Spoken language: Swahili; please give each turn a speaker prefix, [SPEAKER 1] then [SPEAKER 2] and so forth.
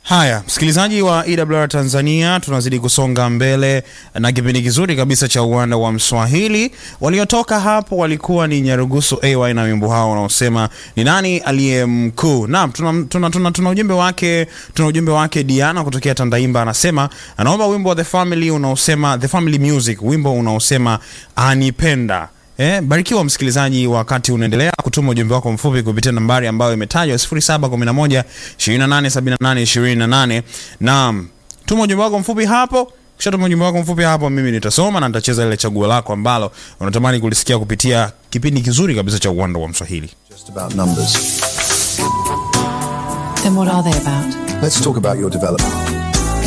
[SPEAKER 1] Haya, msikilizaji wa EWR Tanzania, tunazidi kusonga mbele na kipindi kizuri kabisa cha uwanda wa Mswahili. Waliotoka hapo walikuwa ni Nyarugusu AY na wimbo hao unaosema ni nani aliye mkuu. Naam, tuna, tuna, tuna, tuna ujumbe wake tuna ujumbe wake Diana kutokea Tandaimba, anasema anaomba wimbo wa The Family unaosema The Family Music, wimbo unaosema anipenda. Eh, barikiwa msikilizaji, wakati unaendelea kutuma ujumbe wako mfupi kupitia nambari ambayo imetajwa 0711 2878 28. Naam, tuma ujumbe wako mfupi hapo. Kisha tuma ujumbe wako mfupi hapo, mimi nitasoma na nitacheza ile chaguo lako ambalo unatamani kulisikia kupitia kipindi kizuri kabisa cha uwanda wa Mswahili.
[SPEAKER 2] just about numbers.
[SPEAKER 3] Then what are they about?
[SPEAKER 2] Let's talk about your development.